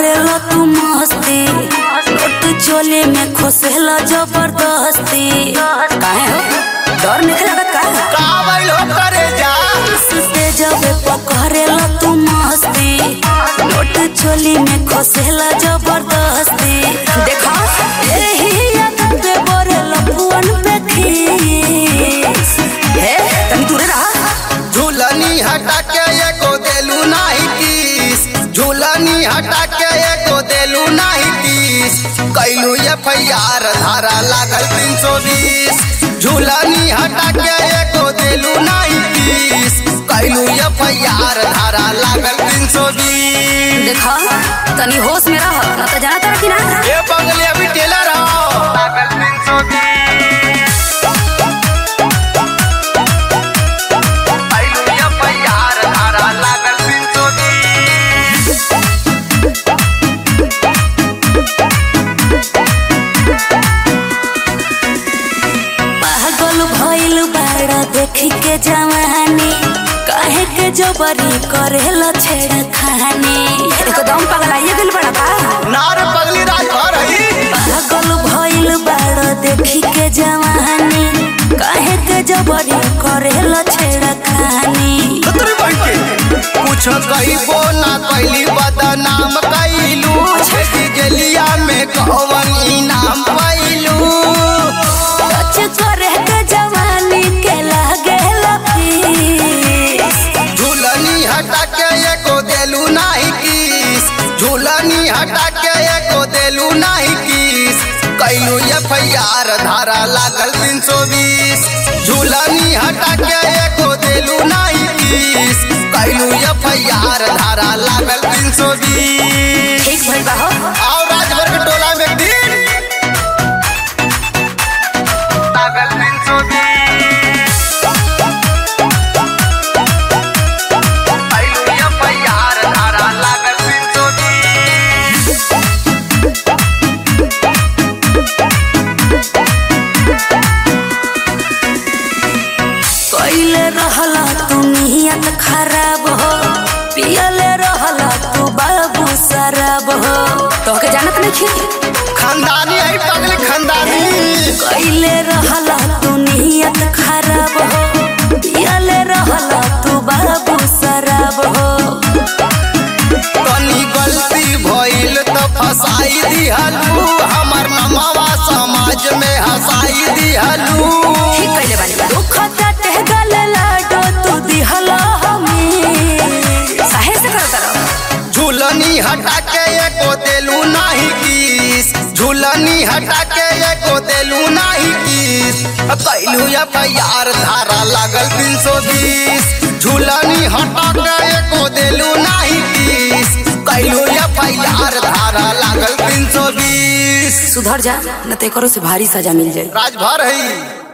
करेला तू मस्ती नोट चोली में खोसेला जबरदस्ती काहे हो डर नहीं लगत का का बैलो करे जा सुते जबे पकड़ेला तू मस्ती नोट चोली में खोसेला जबरदस्ती देखा एही आदत पे बरेला पुअन पे खीस हे तनी दूरे रहा झूलनी हटा के एको देलू नाही तीस झूलनी हटा के एको देलू नाही तीस कैलू एफ आई आर धारा लागल तीन सौ बीस झूलनी हटा के एको देलू नाही तीस कैलू एफ आई आर धारा लागल तीन सौ बीस देखा तनी होश में रह ना तो जाना तारा कि ना ये बंगले अभी टेलर हो लागल तीन सौ बीस कैलू एफ आई आर धारा लागल तीन सौ बीस पागल भइल बाड़ा देखी के जवानी काहे के जबरी करेला छेड़ा खानी एकदम पगलाइए गेल बड़ा बा नार पगली राजभर हई पागल भइल बाड़ा देखी के जवानी काहे के जबरी करेला छेड़ा खानी खतरी बन के कुछ कईबो ना कैली बदनाम कैलू छेदी गेलिया में कौन इनाम पैलू सच करे के जवानी के लागे लफीस झूलनी हटा के एको देलू नाही किस झूलनी हटा के एको देलू नाही किस कैलू एफ आई आर धारा लागल तीन सौ बीस झूलनी हटा के एको देलू नाही किस कैलू एफ आई आर धारा लागल तीन सौ बीस ठीक भइल बा हो आओ राजभर के टोला में एक दिन लागल तीन सौ बीस कैलू एफ आई आर धारा लागल तीन सौ बीस कैले रहला तू नियत खराब हो पियले रहला तू बाबू शराब हो तोहके जानत नहीं खानदानी है पगले खानदानी कैले रहला तू नियत खराब हो पियले रहला तू बाबू शराब हो तनी गलती भइल त फसाई दिहलू हमर नमवा समाज में हंसाई दिहलू ठीक कैले बानी बा दुख काटे गल लाडो तू दिहला हमें साहे से करो करो झूलनी हटा के एको देलू नाही किस झूलनी हटा के एको देलू नाही किस कैलू एफ आई आर धारा लागल तीन सौ बीस झूलनी हटा के एको देलू नाही किस कैलू एफ आई आर धारा लागल तीन सौ बीस सुधर जा न ते करो से भारी सजा मिल जाए राजभर है